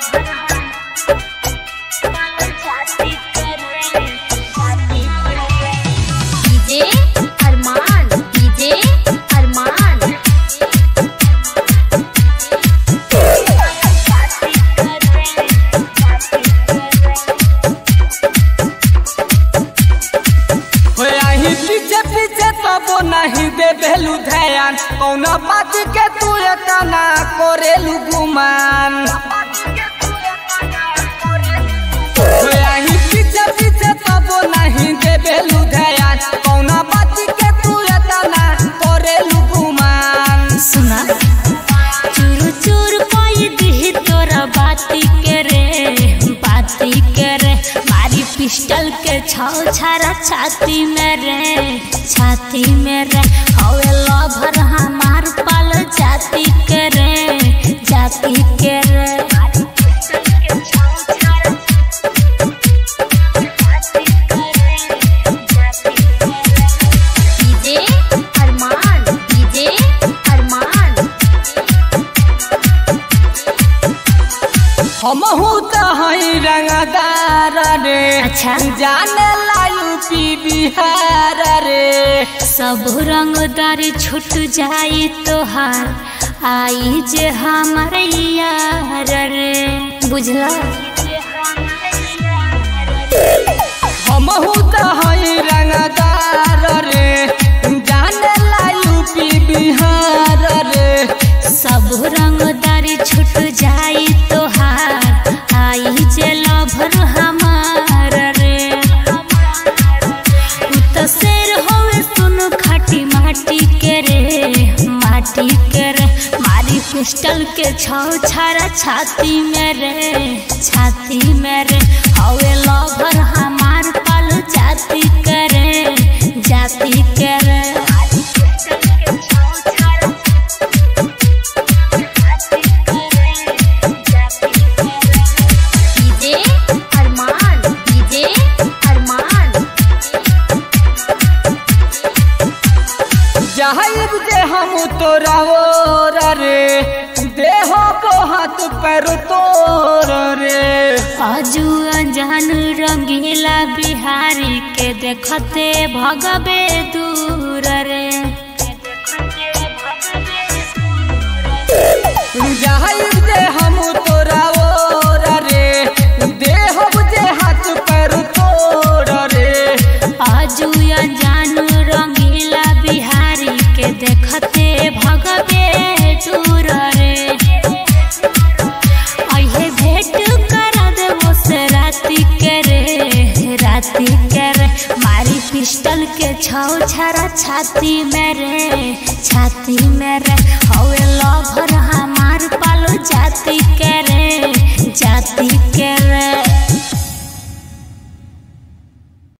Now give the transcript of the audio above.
DJ अरमान DJ अरमान हो आही पीछे पीछे तबो नहीं दे बेलू ध्यान कौन बात के तू एतना करेलू गुमान हो आही पीछे पीछे तबो नहीं दे बेलू ध्यान कौन बात के तू एतना करेलू गुमान सुना चूर चूर कोई दी तोरा बाती के रे बाती के रे मारी पिस्टल के छौ छारा छाती में रे छाती में रे हवे लभर हमार पाल जाती के रे जाती के रे डीजे अरमान डीजे अरमान हमहू तो हई रंगदार रे अच्छा। जाने ला यूपी बिहार रे सब रंगदार छूट जाई तोहार आई जे हमार यार रे बुझला हमहू तो हई रंगदार रे जाने ला यूपी बिहार रे सब रंगदार छूट जाई तोहार आई जे लभर हमार रे तू तो शेर होवे सुन खाटी माटी के रे माटी के रे मारी पिस्टल के छौ छारा छाती में रे छाती में रे हवे लभर हमार पाल जाती के रे जाती के रे डीजे अरमान डीजे अरमान जाहिब जे हम तोरा ओर रे देह हाथ पैर तोर रे आजू अनजान रंगीला बिहारी के देखते भगबे दूर रे जाहिब जे हम तोरा ओर रे देह जे हाथ पैर तोर रे आजू अनजान रंगीला बिहारी के देखते भगबे दूर रे अहे भेंट करा देबो से राती के रे राती के रे मारी पिस्टल के छौ छारा छाती में रे छाती में रे हवे लभर हमार पालो जाती के